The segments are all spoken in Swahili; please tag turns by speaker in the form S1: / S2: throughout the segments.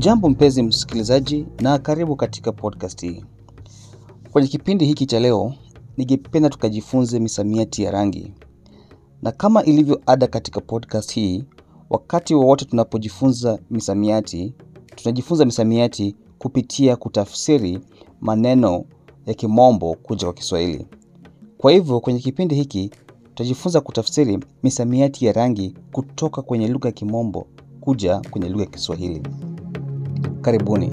S1: Hujambo mpenzi msikilizaji, na karibu katika podcast hii. Kwenye kipindi hiki cha leo, ningependa tukajifunze misamiati ya rangi, na kama ilivyo ada katika podcast hii, wakati wowote tunapojifunza misamiati, tunajifunza misamiati kupitia kutafsiri maneno ya kimombo kuja kwa Kiswahili. Kwa hivyo kwenye kipindi hiki tutajifunza kutafsiri misamiati ya rangi kutoka kwenye lugha ya kimombo kuja kwenye lugha ya Kiswahili. Karibuni.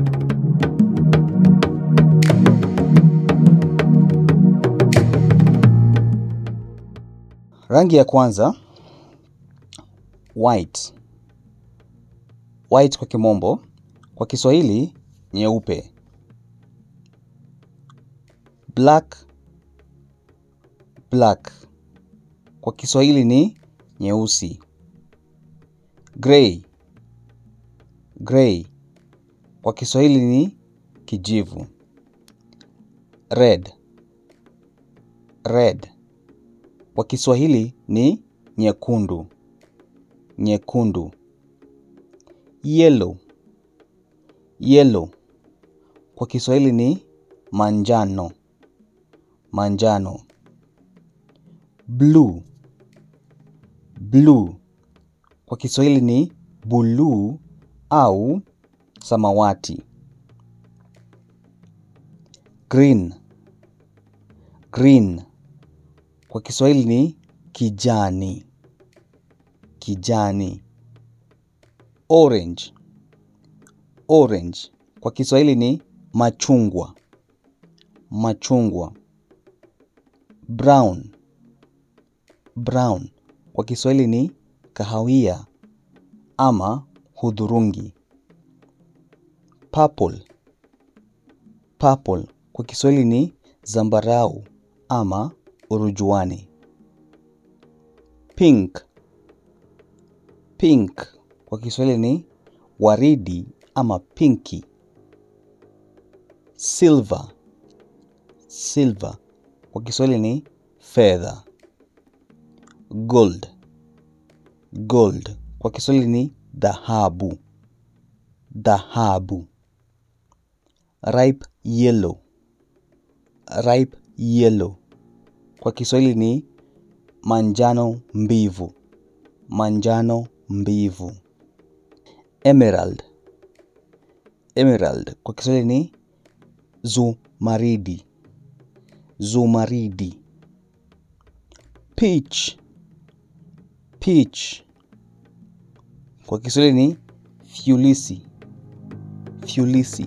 S1: Rangi ya kwanza white. White kwa kimombo, kwa Kiswahili nyeupe. Black, black. Kwa Kiswahili ni nyeusi. Grey, grey. Kwa Kiswahili ni kijivu. Red, red. Kwa Kiswahili ni nyekundu, nyekundu. Yellow, yellow. Kwa Kiswahili ni manjano, manjano. Blue, blue. Kwa Kiswahili ni buluu au samawati. Green, green. Kwa Kiswahili ni kijani, kijani. Orange, orange. Kwa Kiswahili ni machungwa, machungwa. Brown, brown. Kwa Kiswahili ni kahawia ama hudhurungi. Purple, purple. Kwa Kiswahili ni zambarau ama urujuani. Pink, pink. Kwa Kiswahili ni waridi ama pinki. Silver, silver. Kwa Kiswahili ni fedha. Gold, gold. Kwa Kiswahili ni dhahabu, dhahabu. Ripe yellow, ripe yellow. Kwa Kiswahili ni manjano mbivu, manjano mbivu. Emerald, emerald. Kwa Kiswahili ni zumaridi, zumaridi. Peach, peach. Kwa Kiswahili ni fyulisi, fyulisi.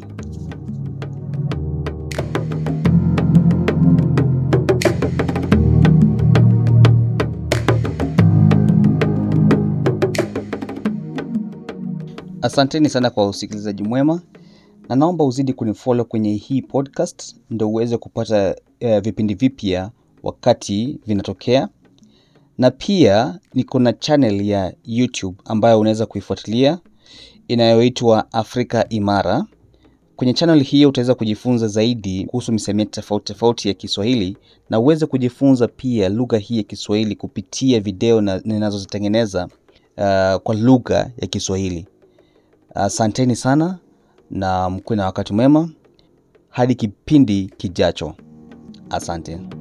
S1: Asanteni sana kwa usikilizaji mwema, na naomba uzidi kunifollow kwenye hii podcast ndio uweze kupata uh, vipindi vipya wakati vinatokea, na pia niko na channel ya YouTube ambayo unaweza kuifuatilia inayoitwa Afrika Imara. Kwenye channel hiyo utaweza kujifunza zaidi kuhusu misamiati tofauti tofauti ya Kiswahili na uweze kujifunza pia lugha hii ya Kiswahili kupitia video na ninazozitengeneza uh, kwa lugha ya Kiswahili. Asanteni sana na mkuwe na wakati mwema hadi kipindi kijacho. Asante.